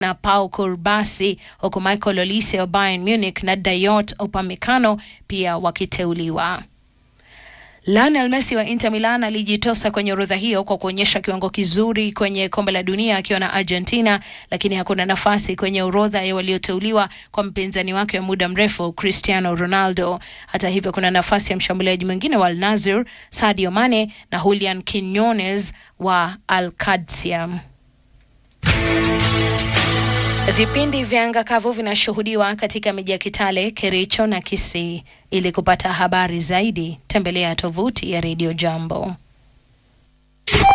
na Pau Kurbasi, huku Michael Olise wa Bayern Munich na Dayot Upamecano pia wakiteuliwa. Lionel Messi wa Inter Milan alijitosa kwenye orodha hiyo kwa kuonyesha kiwango kizuri kwenye kombe la dunia akiwa na Argentina, lakini hakuna nafasi kwenye orodha ya walioteuliwa kwa mpinzani wake wa muda mrefu Cristiano Ronaldo. Hata hivyo, kuna nafasi ya mshambuliaji mwingine wa Al Nassr Sadio Mane na Julian Quinones wa Al Qadsia. Vipindi vya anga kavu vinashuhudiwa katika miji ya Kitale, Kericho na Kisii. Ili kupata habari zaidi, tembelea tovuti ya Radio Jambo.